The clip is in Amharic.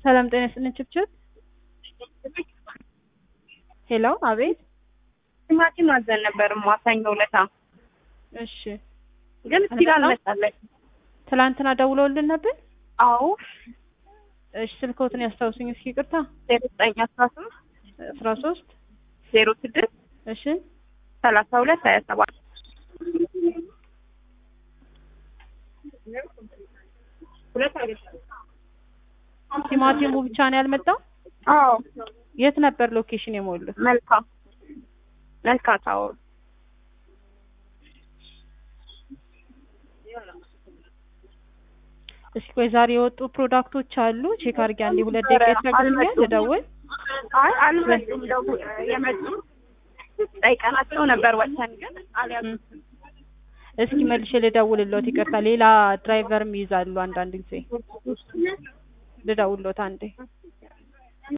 ሰላም ጤና ይስጥልን ችብችብ። ሄሎ፣ አቤት። ቲማቲም አዘን ነበር ማሳኛ ውለታ እሺ፣ ግን እስቲል አልመጣለን። ትላንትና ደውለውልን ነበር። አዎ እሺ፣ ስልክዎትን ያስታውሱኝ እስኪ። ይቅርታ። ዜሮ ዘጠኝ አስራ ሶስት አስራ ሶስት ዜሮ ስድስት እሺ፣ ሰላሳ ሁለት ሀያ ሰባት ቲማቲሙ ብቻ ነው ያልመጣው። አዎ የት ነበር ሎኬሽን የሞሉት? መልካ መልካ ታወር እስኪ ቆይ ዛሬ የወጡ ፕሮዳክቶች አሉ። ቼክ አድርጌ አንዴ ሁለት ደቂቃ ይታገሱኛል። ልደውል። አይ አልመጡም። ደው የመጡ ጠይቀናቸው ነበር ወጥተን ግን አልያዙትም። እስኪ መልሼ ልደውልሎት። ይቅርታ ሌላ ድራይቨርም ይይዛሉ አንዳንድ ጊዜ። ልደውልሎት አንዴ